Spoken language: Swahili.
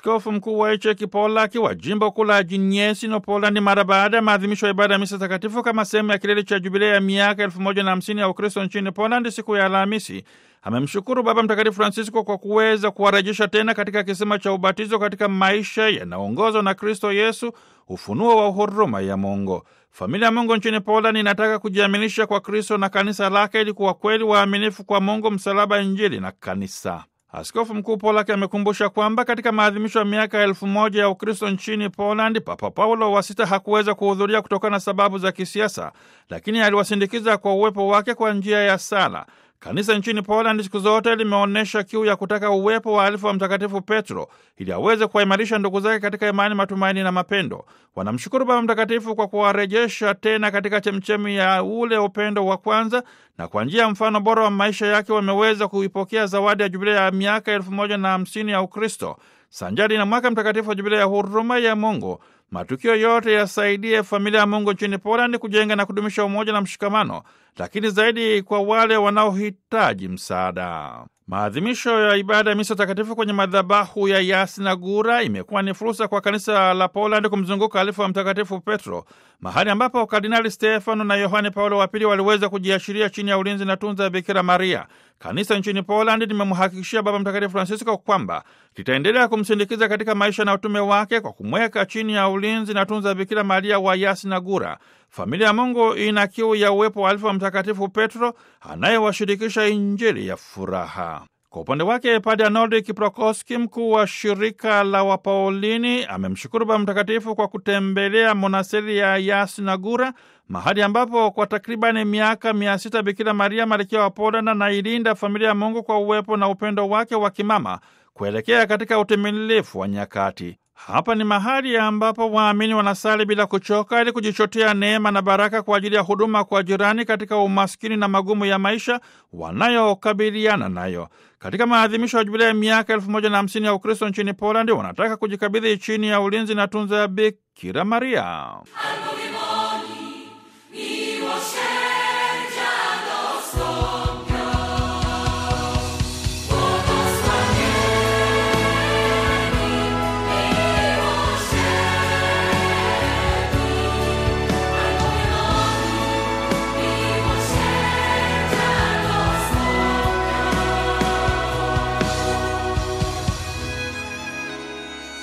askofu mkuu wa Echeki Polaki wa jimbo kuu la Jinyesino, Polandi, mara baada ya maadhimisho ya ibada ya misa takatifu kama sehemu ya kilele cha jubilei ya miaka elfu moja na hamsini ya Ukristo nchini Polandi siku ya Alhamisi, amemshukuru Baba Mtakatifu Francisco kwa kuweza kuwarejesha tena katika kisima cha ubatizo katika maisha yanaongozwa na Kristo Yesu, ufunuo wa huruma ya Mungu. Familia ya Mungu nchini Polandi inataka kujiaminisha kwa Kristo na kanisa lake ili kuwa kweli waaminifu kwa Mungu, msalaba, Injili na kanisa. Askofu Mkuu Polaki amekumbusha kwamba katika maadhimisho ya miaka elfu moja ya Ukristo nchini Polandi, Papa Paulo wa Sita hakuweza kuhudhuria kutokana na sababu za kisiasa, lakini aliwasindikiza kwa uwepo wake kwa njia ya sala. Kanisa nchini Poland siku zote limeonyesha kiu ya kutaka uwepo wa alifu wa Mtakatifu Petro ili aweze kuwaimarisha ndugu zake katika imani, matumaini na mapendo. Wanamshukuru Baba Mtakatifu kwa kuwarejesha tena katika chemchemi ya ule upendo wa kwanza, na kwa njia ya mfano bora wa maisha yake wameweza kuipokea zawadi ya jubilei ya miaka elfu moja na hamsini ya Ukristo sanjari na mwaka mtakatifu wa jubilei ya huruma ya Mungu. Matukio yote yasaidie familia ya Mungu nchini Polandi kujenga na kudumisha umoja na mshikamano, lakini zaidi kwa wale wanaohitaji msaada. Maadhimisho ya ibada ya misa takatifu kwenye madhabahu ya Yasnagura imekuwa ni fursa kwa kanisa la Polandi kumzunguka alifu wa Mtakatifu Petro, mahali ambapo Kardinali Stefano na Yohane Paulo wa Pili waliweza kujiashiria chini ya ulinzi na tunza ya Bikira Maria. Kanisa nchini Polandi limemhakikishia Baba Mtakatifu Francisco kwamba litaendelea kumsindikiza katika maisha na utume wake kwa kumweka chini ya ulinzi na tunza ya Bikira Maria wa Yasnagura. Familia ya Mungu ina kiu ya uwepo wa alifu wa Mtakatifu Petro anayewashirikisha Injili ya furaha. Kwa upande wake Padre Arnold Kiprokoski, mkuu wa shirika la Wapaulini, amemshukuru Baba Mtakatifu kwa kutembelea monasteri ya Yasnagura, mahali ambapo kwa takribani miaka mia sita Bikira Maria malkia wa Poland anailinda familia ya Mungu kwa uwepo na upendo wake wa kimama kuelekea katika utimilifu wa nyakati. Hapa ni mahali ambapo waamini wanasali bila kuchoka ili kujichotea neema na baraka kwa ajili ya huduma kwa jirani katika umaskini na magumu ya maisha wanayokabiliana nayo. Katika maadhimisho ya jubilei ya miaka elfu moja na hamsini ya Ukristo nchini Polandi, wanataka kujikabidhi chini ya ulinzi na tunza ya Bikira Maria.